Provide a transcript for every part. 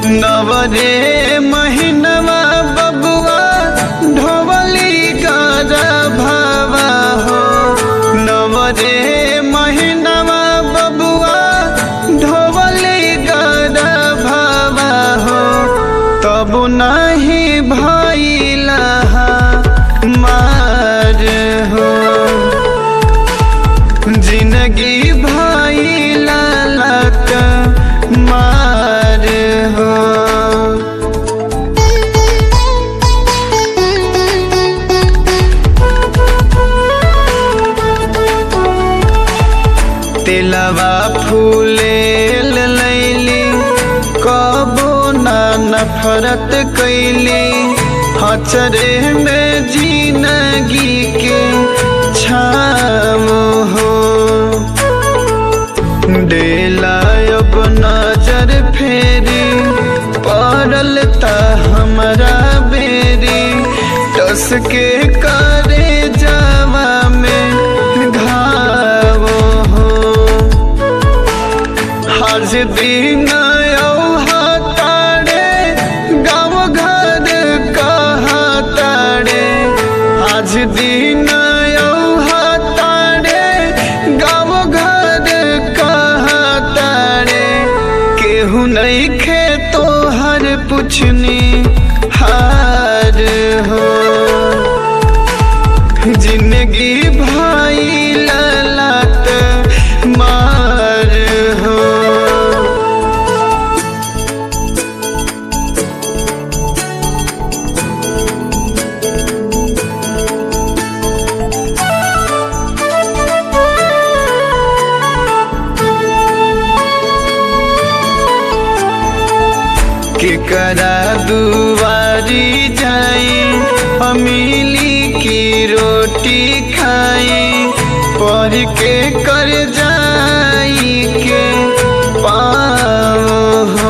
नवरे महीनवा बबुआ ढोवली गर भावा हो नवरे महीनवा बबुआ ढोवली गर भावा हो तब नहीं भैला मार हो जिंदगी भैला लक मार हो तिलवा फूले लैली कबो ना नफरत कैली हचरे में जिंदगी के छाम हो डेला अब नजर फेरी पड़ल त हमरा बेरी टस के करे जावा में घाव हो हज दिन तारे गाँव घर कहा तारे आज दिन तारे गाँव घर कहा तारे केहू नहीं खे तो हर पुछनी हार हो जिंदगी भाई ललत मार हो केकरा दुआरी जाई अमीली की रोटी खाई पर के कर जाई के पाओ हो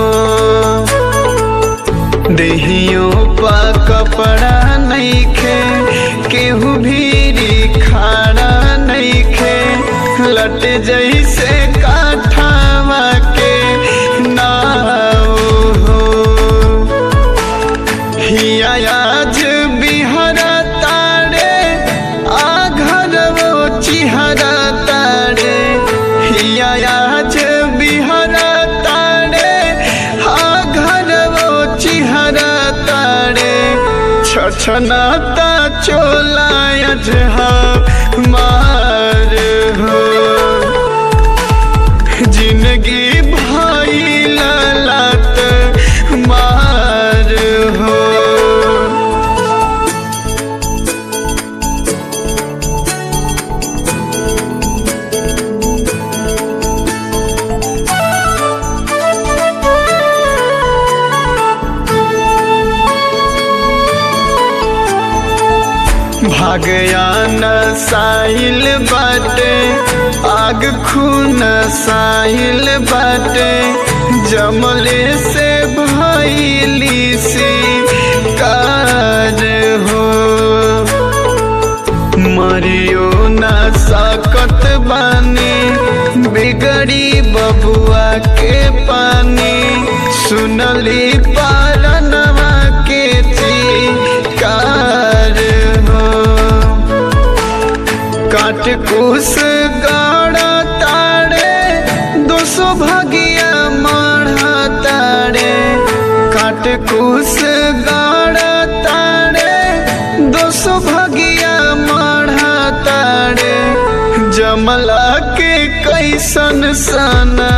देहियों पा कपड़ा नहीं खे केहू भीरी खाड़ा नहीं खे लट जैसे काठावा के नाव हो हिया आज बिहरा तारे आ घर वो चिहरा तारे हिया आज बिहरा तारे आ घर वो चिहरा तारे छछनाता चोला अजहा मार हो जिंदगी भाई ललत मार हो भागयान साहिल बाटे आग खून साहिल बाटे जमले से भैली सी कार हो मरियो ना सकत बानी बिगड़ी बबुआ के पानी सुनली पारनवा के चिकार हो काट कुस गाड़ा ताड़े दो सौ भगिया माढ़ा ताड़े काट कुस गाड़ा ताड़े दो सौ भगिया माढ़ा ताड़े जमला के कैसन सना